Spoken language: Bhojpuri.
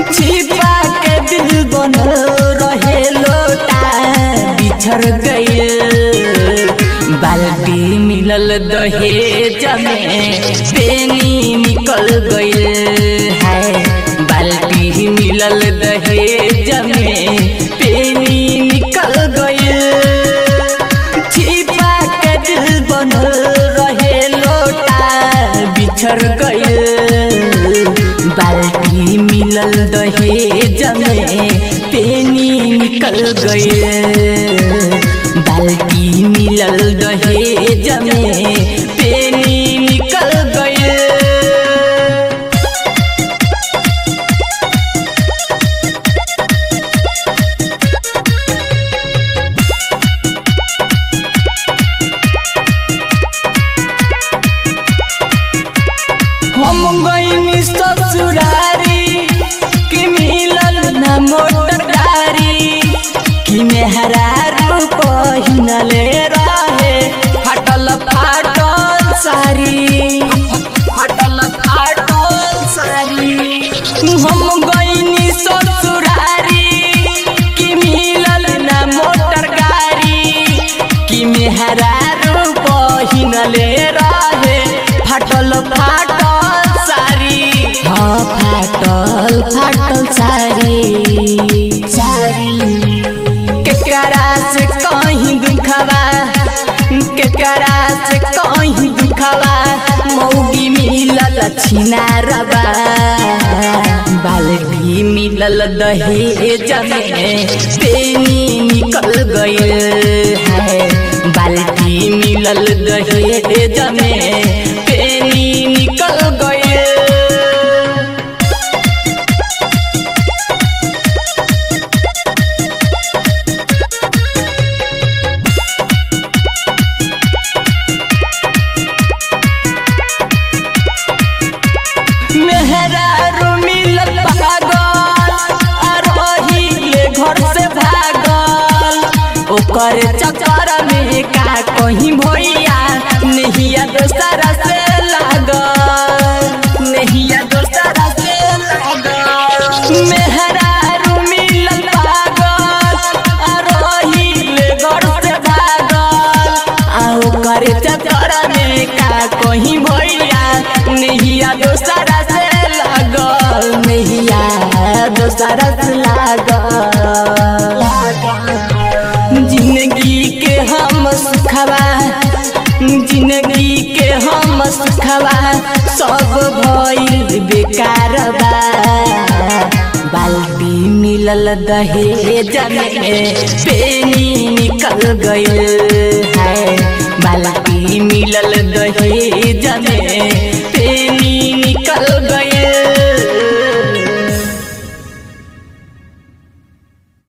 छिपा के दिल बनल रहे लोटा बिछड़ गइल बाल्टी मिलल दहेज में पेनी निकल गइल है बाल्टी मिलल दहेज में पेनी निकल गइल छिपा के दिल बनल रहे लोटा बिछड़ गइल बाल्टी मिलल दहेज में पेनी निकल गइल बाल्टी मिलल दहेज में पेनी निकल गइल हम गईनी ससुरारी कि मिलल न मोटर गाड़ी कि मेहरा रूप पहिनले रहे फटल फाटल सारी फटल फाटल सारी हम गईनी ससुरारी कि मिलल न मोटर गाड़ी कि मेहरा रूप पहिनले रहे फाटल फाटल सारी हाँ फाटल फाटल सारी सारी केकरा से कहीं दुखवा केकरा से कहीं दुखवा मौगी मिलल छिनारबा बाल्टी मिलल दहेज में पेनी निकल गइल है बाल्टी मिलल दहेज में पेनी निकल गइल मेहरा रू मिलल पागल अरही ले घर से भागल ओकर चक्कर में का कहीं भैया नहिया दोसरा से लागल नहिया दोसरा से लागल मेहरा रू मिलल पागल अरही ले घर से भागल आ ओकर चक्कर में का कहीं भैया नहिया दोसरा से लागल नहिया दोसरा से लागल जिंदगी के हम सुखवा जिंदगी के हम सुखवा सब भइल बेकार बा बाल्टी मिलल दहेज में पेनी निकल गइल है बाल्टी मिलल दहेज में